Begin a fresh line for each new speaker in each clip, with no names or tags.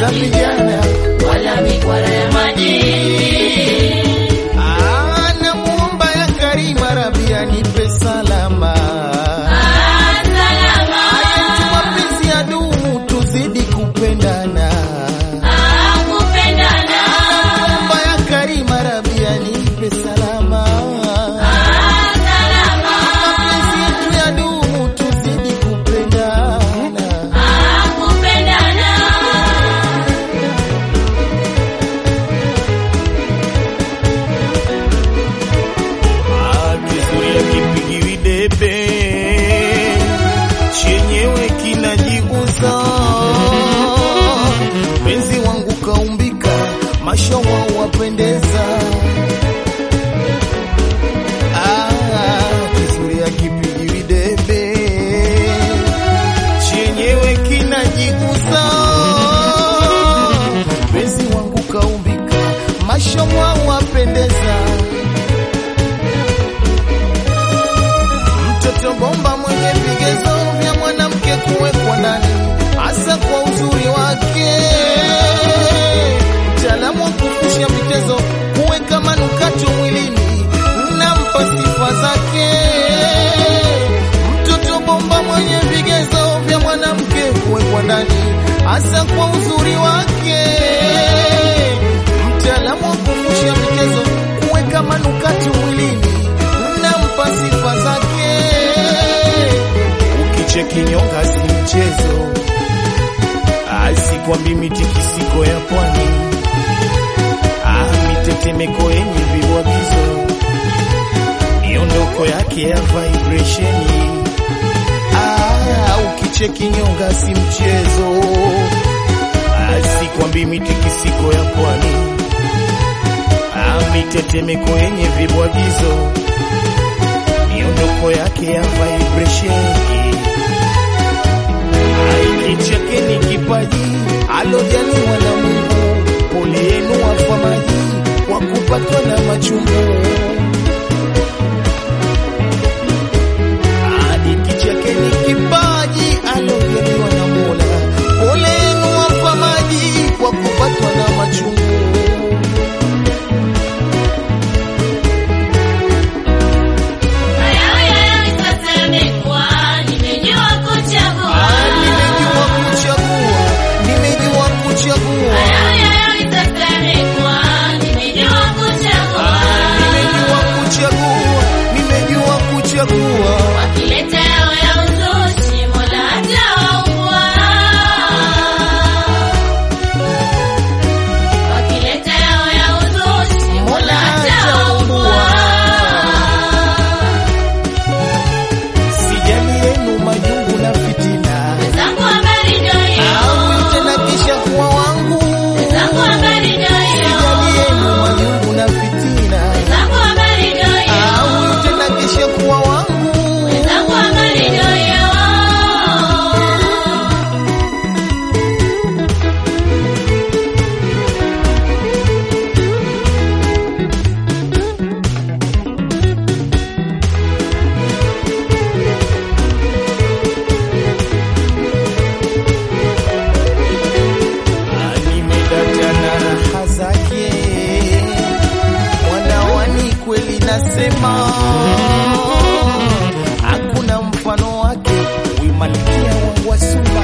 za vijana
wala mikwara ya maji.
Ah, namuomba ya Karima Rabi anipe salama
Ah, salama.
Aya, mapenzi ya dumu tuzidi kupendana
Ah, kupendana.
namuomba ya Karima Rabi anipe salama
Ah, salama.
mapenzi yetu ya dumu tuzidi kupendana
Ah, kupendana.
Kizuri kipigiwi debe chenyewe kinajiuza. Penzi wangu kaumbika, mashawa wapendeza. Ah, kizuri kipigiwi debe chenyewe kinajiuza. Penzi wangu kaumbika, mashawa wapendeza. mtoto bomba mwenye vigezo vya mwanamke kuwekwa ndani, hasa kwa uzuri wake, mtaalamu wa kufusha vitezo, kuweka manukato mwilini, nampa sifa zake. Mtoto bomba mwenye vigezo vya mwanamke kuwekwa ndani, hasa kwa uzuri wake, mtaalamu wa kufusha vitezo, kuweka manukato mwilini, nampa sifa zake. Ukicheki nyonga si mchezo, asikwambi mitikisiko ya pwani, ah, mitetemeko yenye vibwagizo, miondoko yake ya vibrationi. Ah, ukicheki nyonga si mchezo, asikwambi mitikisiko ya pwani, ah, mitetemeko yenye vibwagizo miondoko yake ya vibrationi. Aikicheke ni kipaji alojaliwa na Mungu, pole yenu wafamaji kwa kupatwa na machungu. Aikicheke ni kipaji alojaliwa na Mola, pole yenu wafamaji kwa kupatwa na machungu.
Haya haya sasa yamekuwa, nimejua kuchagua.
Ah, nimejua kuchagua, nimejua kuchagua.
Haya haya sasa yamekuwa, nimejua kuchagua.
Nimejua kuchagua, nimejua kuchagua.
Wakileta yao ya uzushi, Mola atawaua. Wakileta yao ya uzushi, Mola atawaua.
Sijali yenu majungu na fitina,
Zangu habari ndio hiyo.
au tena kisha kuwa wangu.
Zangu habari ndio hiyo.
Sijali yenu majungu na fitina,
Zangu habari ndio hiyo.
au tena kisha kuwa wangu.
Zangu habari ndio hiyo.
Ah, Nimedata na raha zake, mwanawani kweli nasema, hakuna mfano wake, huyu malkia wangu wa suma.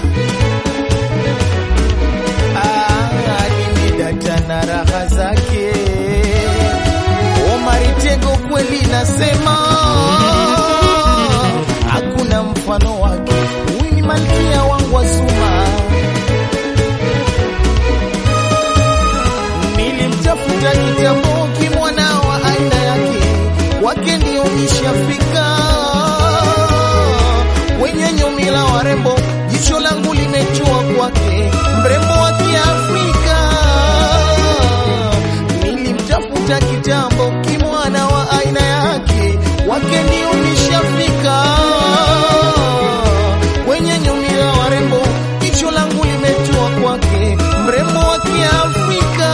Ah, nimedata na raha zake, Omari Tego kweli nasema, hakuna mfano wake, huyu ni malkia wangu wa suma. Nilimtafuta kitambo kimwana wa aina yake, kwake ndio nishafika. Wenye nyumila warembo, jicho langu limetua kwake, mrembo wa Kiafrika. Nilimtafuta kitambo kimwana wa aina yake, kwake ndio nishafika. Wenye nyumila warembo, jicho langu limetua kwake, mrembo wa Kiafrika.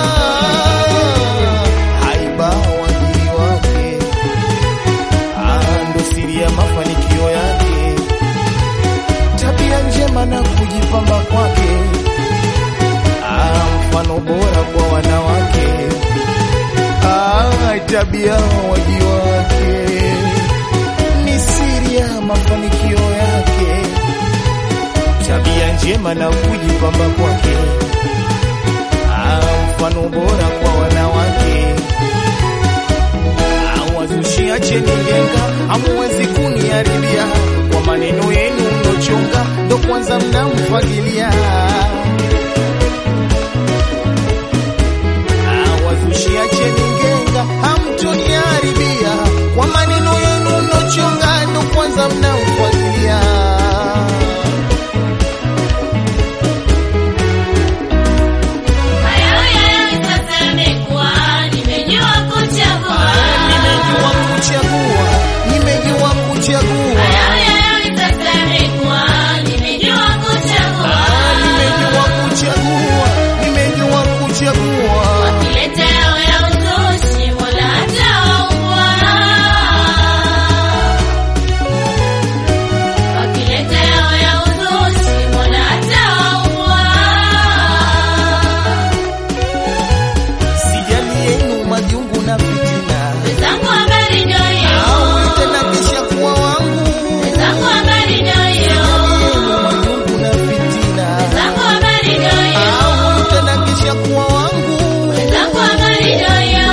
Haiba wajili wake, ah, ndo siri ya mafanikio yake, tabia njema na kujipamba kwake, tabia waji wake ni siri ya mafanikio yake, tabia njema na kujipamba kwake, Ah, mfano bora kwa wanawake. Awazushi acheni genga, hamuwezi kuniharibia kwa maneno yenu mnochonga, ndo kwanza mnamfagilia. Awazushi acheni genga, hamtoniharibia kwa maneno yenu mnochonga, ndo kwanza mnamfagilia.
Hayo yayo sasa yamekuwa, nimejua kuchagua.
Nimejua kuchagua, nimejua kuchagua.
Hayo yayo sasa yamekuwa, nimejua kuchagua.
Nimejua kuchagua, nimejua kuchagua.
Wakileta yao ya uzushi, Mola hatawaua. Wakileta yao ya uzushi, Mola hatawaua.
Sijali yenu majungu na fitina,
Wenzangu habari ndio hiyo.
au tena kisha kuwa wangu.
Wenzangu habari ndio hiyo.
Yenu majungu na fitina,
Wenzangu habari ndio hiyo.
au tena kisha kuwa wangu.
Wenzangu habari ndio hiyo.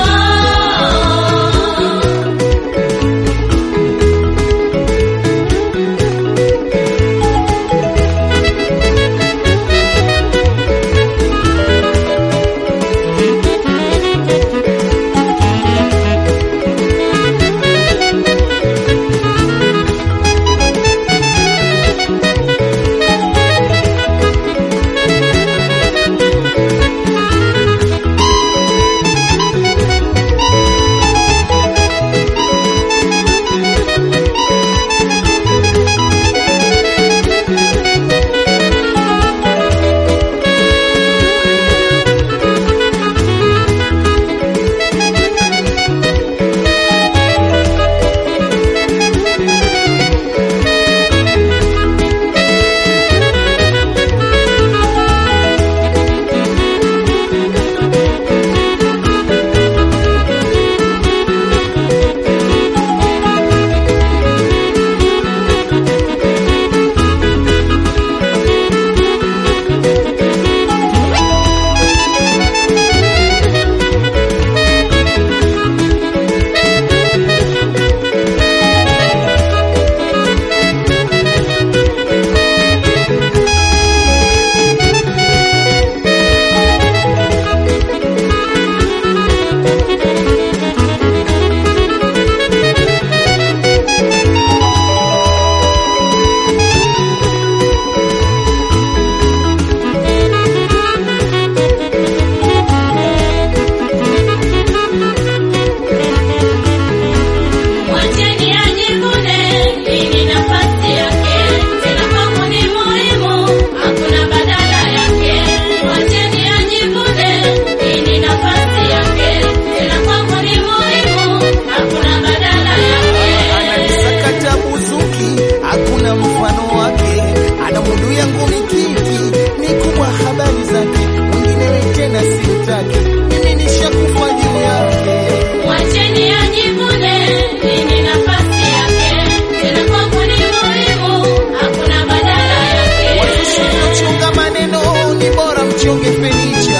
Mwacheni ajivune, hii ni nafasi yake. Tena kwangu ni muhimu, hakuna badala yake. Mwacheni ajivune, hii ni nafasi yake. Tena kwangu ni muhimu, hakuna badala yake.
Ananisakata buzuki, hakuna mfano wake. Ana mundu yangu mikiki, ni kubwa habari zake. Mwingine tena simtaki, mimi nishakufa juu yake.
Mwacheni ajivune, hii ni nafasi yake. Tena kwangu ni muhimu, hakuna badala yake.
Chunga maneno ni bora mchonge fenicha,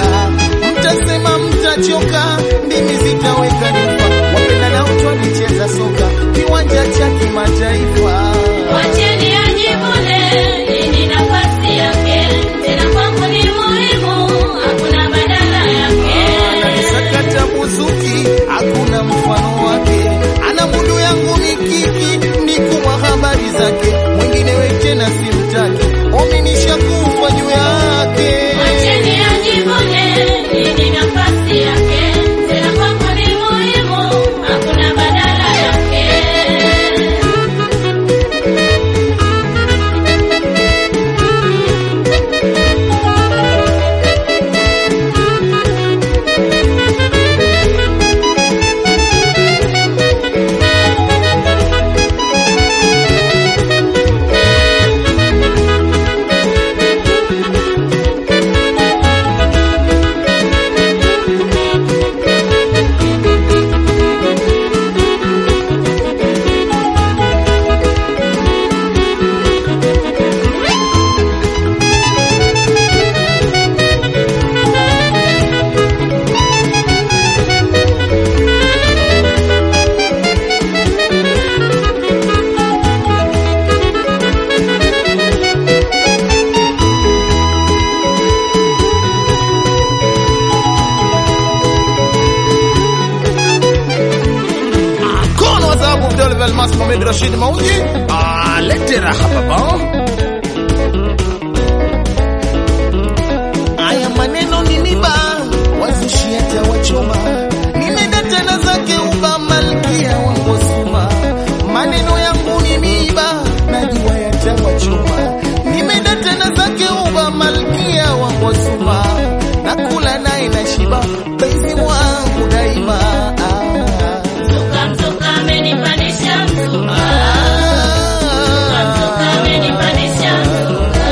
mtasema mtachoka, ndimi zitaweka nyufa. Wapenda nao twalicheza soka kiwanja cha kimataifa.
Mwacheni ajivune, hii ni nafasi yake. Tena kwangu ni muhimu, hakuna badala yake.
Ananisakata buzuki, hakuna mfano wake. Ana mundu yangu mikiki, ni kubwa habari zake. Mwingine we tena simtaki, omi nishakufa juu yake.
Mwacheni ajivune, hii ni nafasi yake.
Almas Mohamed Rashid Mauji. Ah, lete raha baba. Haya maneno ni miba, wazushi hata wachoma. Nimeenda tena zake uba malkia wa Ngosuma. Maneno yangu ni miba, najua yatawachoma. Nimeenda tena zake uba malkia wa Ngosuma. Nakula naye na shiba, penzi wangu daima. Ah,
Mzuka mzuka amenipandisha mzuka. Mzuka
ah.
amenipandisha mzuka.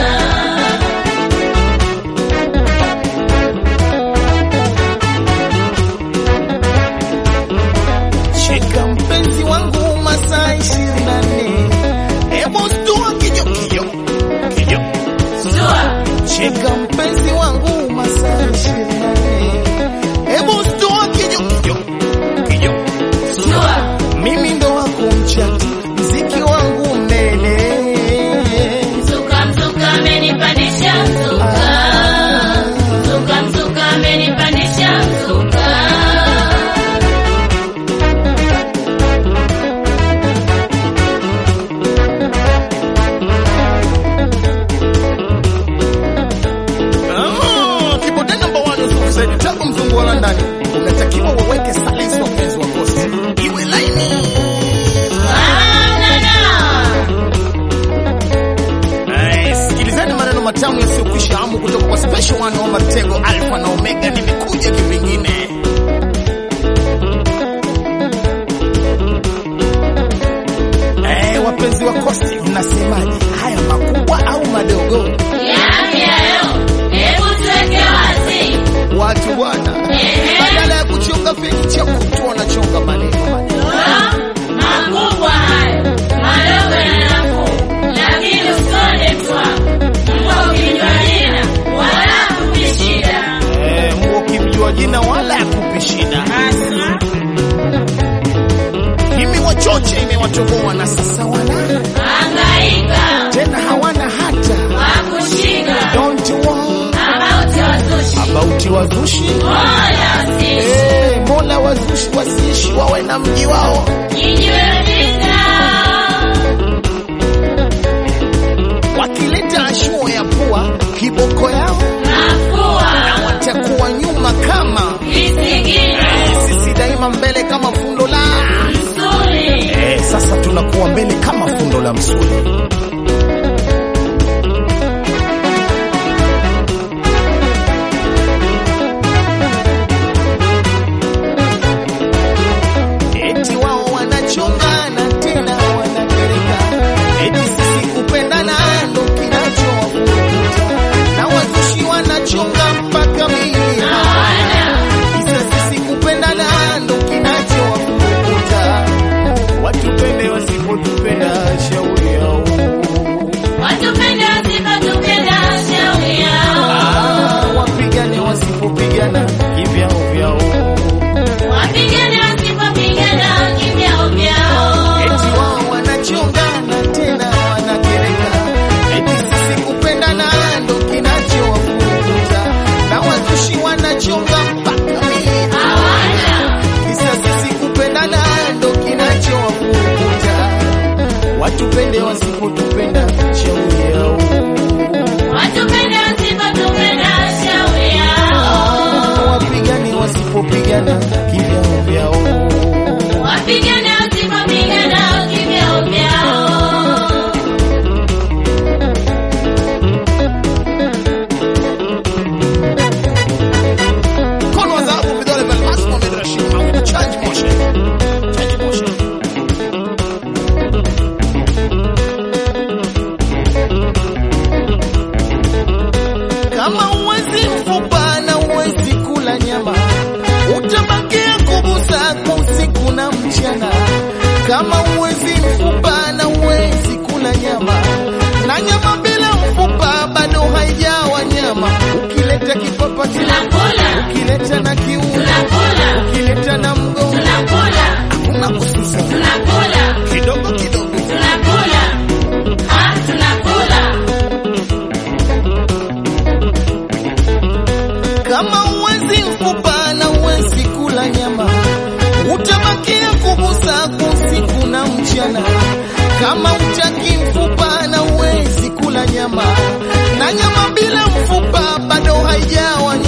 Shika mpenzi wangu masaa ishirini na nne. Hebu stua kijo kijo kijo.
Stua.
Shika mpenzi wangu masaa ishirini na nne. Hebu stua kijo kijo kijo.
Stua.
Mimi ndo wako mchati, mziki wangu mnene.
Mzuka mzuka amenipandisha mzuka. Mzuka mzuka amenipandisha mzuka.
Ah, Kibode number one Yusuf Said tangu mzungu wa London. Unatakiwa waweke silence wapenzi wa Coast. Iwe laini. Ay, Sikilizeni maneno matamu yasiyokwisha hamu kutoka kwa special one wa Matego Alpha na Omega. Nimekuja kivingine. Eh, wapenzi wa Coast, mnasemaje? Haya makubwa au madogo?
Yapi hayo? Hebu tuweke wazi.
Watu bwana,
Ehe.
badala ya kuchonga feki cha kutu wanachonga maneno maneno.
Ah, Makubwa hayo, madogo yana nafuu, lakini usione mtwa. Mbwa ukijua jina, wala hakupi shida.
Eh, mbwa ukimjua jina wala akupi shida. Mimi wachoche imewatoboa na sasa wana
Hangaika,
tena hawana hata
hakushika,
don't worry
about wazushi.
about wazushi.
Mola usishi,
Eh, Mola wazushi wasiishi wawe na mji wao.
kijiwe jinga.
Wakileta ashuo ya pua kiboko yao
Mafua,
watakuwa nyuma kama
visigino,
sisi daima mbele kama fundo la
msuli.
Eh, sasa tunakuwa mbele kama fundo la msuli. Eti wao wanachongana tena wanakereka, eti sisi kupendana ndo kinachowafurukuta, na wazushi wanachonga mpaka mili
Hawana,
Kisa sisi kupendana ndo kinachowafurukuta, watupende wasipotupenda shauri yao.
watupende wasipotupenda, shauri yao.
Ah, wapigane wasipopigana kivyao vyao.
Wapigane wasipopigana, kivyao vyao.
Eti wao wanachongana tena wanakereka, eti sisi kupendana ndo kinachowafurukuta, na wazushi wanachonga mpaka mili
Hawana,
Kisa sisi kupendana ndo kinachowafurukuta, watupende wasipotupenda shauri yao.
watupende wasipotupenda, shauri yao.
Ah, wapigane wasipopigana kivyao vyao.
Wapigane wasipopigana, kivyao vyao.
Mkono wa dhahabu, vidole vya almasi, Mohamed Rashid Mahmud. Change motion. Change motion. Kama uwezi mfupa na uwezi kula nyama, utabakia kugusa kwa usiku na mchana. Kama uwezi mfupa na uwezi kula nyama, na nyama bila mfupa bado haijawa nyama. Ukileta kipapa
Tunakula,
ukileta na kiuno,
tunakula,
ukileta na mgongo,
tunakula,
hakuna kususa
tunakula,
kidogo kidogo.
tunakula. Ah, tunakula.
Kama uwezi mfupa na uwezi kula nyama, utabakia kugusa usiku na mchana. kuachana. Kama utaki mfupa na uwezi kula nyama, na nyama bila mfupa bado haijawa